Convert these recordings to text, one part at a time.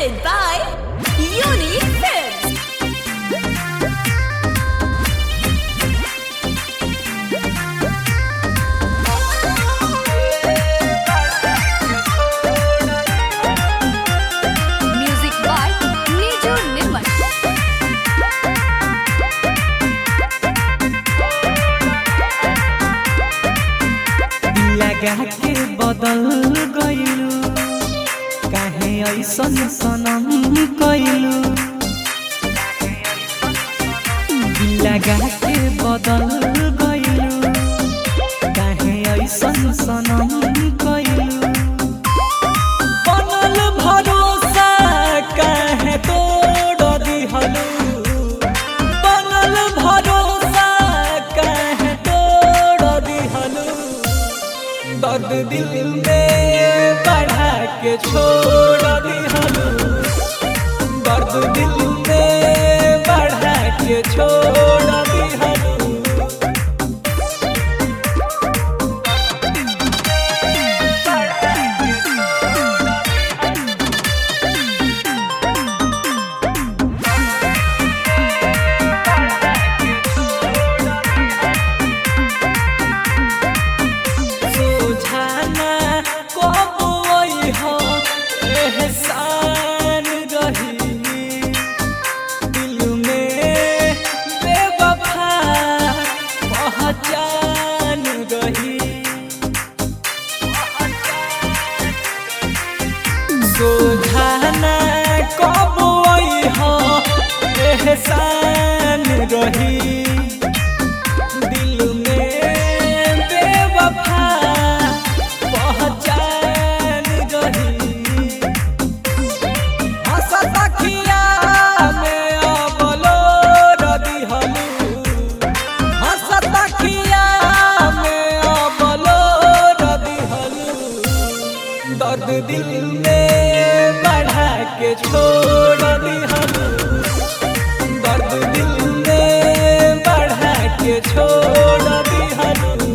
presented by Unique Films. Music by Niju Nirmal. लगा के बदल गइलू काहे ऐसन सनम कइलू लगा के बदल गइलू काहे ऐसन सनम कइलू बनल भरोसा काहे तोड़ दिहलू बनल भरोसा काहे तोड़ दिहलू दर्द दिल में बढ़ा के छोड़ दिहलू दर्द दिल में बढ़ा के छोड़ दिहलू सुझाना कब हो एहसान रही दिल में बेवफा पहचान रही सुझाना कब हो एहसान रही दिल में बेवफा पहचान रही हंसत अखिया में अबलो दिहलू हंसत अखिया में अबलो दिहलू दर्द दिल में बढ़ा के छोड़ दिहलू दर्द दिल में बढ़ा के छोड़ दिहलू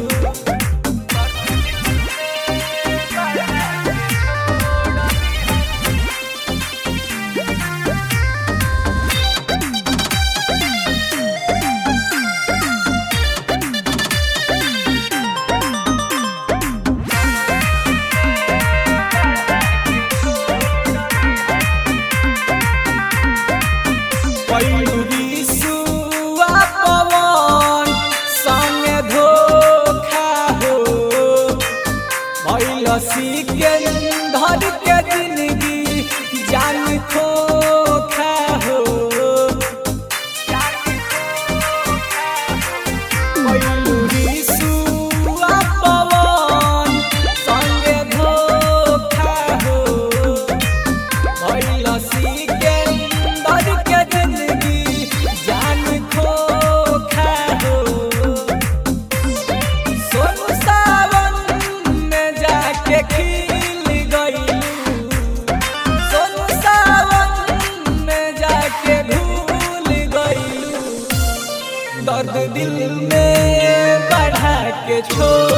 पैरी सुआ पवन संगे धोखा हो भइल सिकंदर के जिंदगी जान खोखा हो पैरी सुआ पवन संगे धोखा हो भइल सिकंदर के जिंदगी जान खोखा हो सोनू सावन में जाके खिल गइलू सोनू सावन में जाके भूल गइलू दर्द दिल में बढ़ा के छोड़